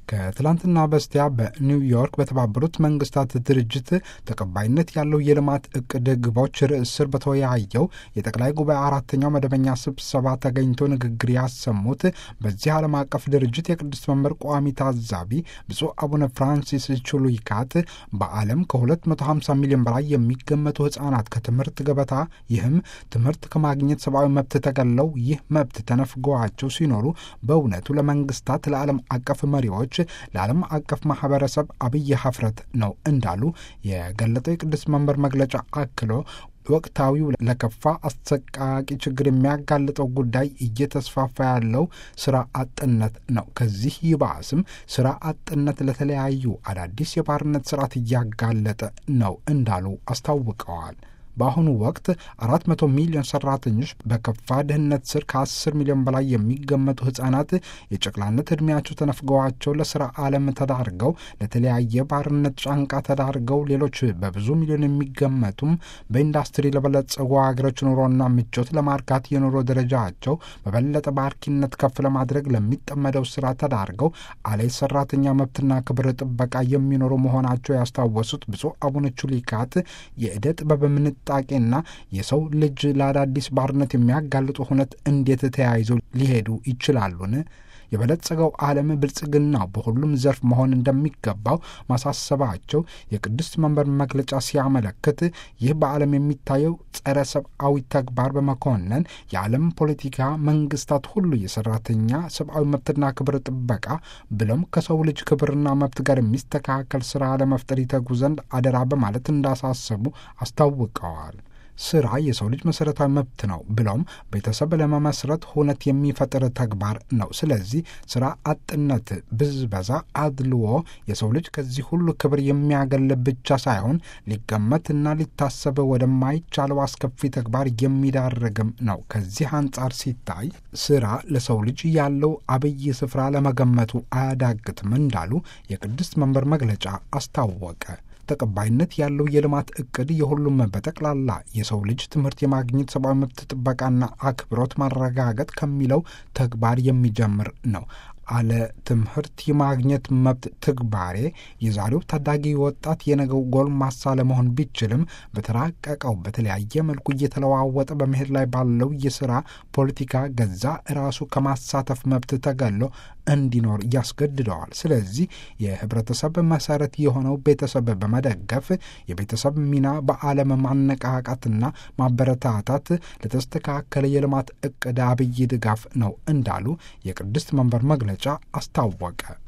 ከትላንትና በስቲያ በኒውዮርክ በተባበሩት መንግስታት ድርጅት ተቀባይነት ያለው የልማት እቅድ ግቦች ርዕስ ስር በተወያየው የጠቅላይ ጉባኤ አራተኛው መደበኛ ስብሰባ ተገኝቶ ንግግር ያሰሙት በዚህ ዓለም አቀፍ ድርጅት የቅድስት መንበር ቋሚ ታዛቢ ብፁዕ አቡነ ፍራንሲስ ቹሉይካት በዓለም ከ250 ሚሊዮን በላይ የሚገመቱ ህጻናት ከትምህርት ገበታ ይህም ትምህርት ከማግኘት ሰብአዊ መብት ተገለው ይህ መብት ተነፍገዋቸው ሲኖሩ በእውነቱ ለመንግስታት ለዓለም አቀፍ መሪዎች ለዓለም አቀፍ ማህበረሰብ አብይ ሀፍረት ነው እንዳሉ የገለጠው የቅዱስ መንበር መግለጫ አክሎ ወቅታዊው ለከፋ አሰቃቂ ችግር የሚያጋልጠው ጉዳይ እየተስፋፋ ያለው ስራ አጥነት ነው። ከዚህ ይባስም ስራ አጥነት ለተለያዩ አዳዲስ የባርነት ስርዓት እያጋለጠ ነው እንዳሉ አስታውቀዋል። በአሁኑ ወቅት አራት መቶ ሚሊዮን ሰራተኞች በከፋ ድህነት ስር ከአስር ሚሊዮን በላይ የሚገመቱ ህጻናት የጨቅላነት ዕድሜያቸው ተነፍገዋቸው ለስራ ዓለም ተዳርገው ለተለያየ ባርነት ጫንቃ ተዳርገው ሌሎች በብዙ ሚሊዮን የሚገመቱም በኢንዱስትሪ ለበለጸጉ ሀገሮች ኑሮና ምቾት ለማርካት የኑሮ ደረጃቸው በበለጠ ባርኪነት ከፍ ለማድረግ ለሚጠመደው ስራ ተዳርገው አለ ሰራተኛ መብትና ክብር ጥበቃ የሚኖሩ መሆናቸው ያስታወሱት ብፁዕ አቡነ ቹሊካት የዕደ ጥበብ ጥንቃቄና የሰው ልጅ ለአዳዲስ ባርነት የሚያጋልጡ ሁነት እንዴት ተያይዘው ሊሄዱ ይችላሉን? የበለጸገው ዓለም ብልጽግናው በሁሉም ዘርፍ መሆን እንደሚገባው ማሳሰባቸው የቅድስት መንበር መግለጫ ሲያመለክት ይህ በዓለም የሚታየው ጸረ ሰብአዊ ተግባር በመኮነን የዓለም ፖለቲካ መንግስታት ሁሉ የሰራተኛ ሰብአዊ መብትና ክብር ጥበቃ ብሎም ከሰው ልጅ ክብርና መብት ጋር የሚስተካከል ስራ ለመፍጠር ይተጉ ዘንድ አደራ በማለት እንዳሳሰቡ አስታውቀዋል። ስራ የሰው ልጅ መሰረታዊ መብት ነው ብለውም ቤተሰብ ለመመስረት ሁነት የሚፈጥር ተግባር ነው። ስለዚህ ስራ አጥነት፣ ብዝበዛ፣ አድልዎ የሰው ልጅ ከዚህ ሁሉ ክብር የሚያገል ብቻ ሳይሆን ሊገመትና ሊታሰብ ወደማይቻለው አስከፊ ተግባር የሚዳርግም ነው። ከዚህ አንጻር ሲታይ ስራ ለሰው ልጅ ያለው አብይ ስፍራ ለመገመቱ አያዳግትም እንዳሉ የቅድስት መንበር መግለጫ አስታወቀ። ተቀባይነት ያለው የልማት እቅድ የሁሉም በጠቅላላ የሰው ልጅ ትምህርት የማግኘት ሰብአዊ መብት ጥበቃና አክብሮት ማረጋገጥ ከሚለው ተግባር የሚጀምር ነው። አለ ትምህርት የማግኘት መብት ትግባሬ የዛሬው ታዳጊ ወጣት የነገው ጎልማሳ ለመሆን ቢችልም በተራቀቀው በተለያየ መልኩ እየተለዋወጠ በመሄድ ላይ ባለው የስራ ፖለቲካ ገዛ ራሱ ከማሳተፍ መብት ተገሎ እንዲኖር ያስገድደዋል። ስለዚህ የህብረተሰብ መሰረት የሆነው ቤተሰብ በመደገፍ የቤተሰብ ሚና በዓለም ማነቃቃትና ማበረታታት ለተስተካከለ የልማት እቅድ አብይ ድጋፍ ነው እንዳሉ የቅድስት መንበር መግለጫ አስታወቀ።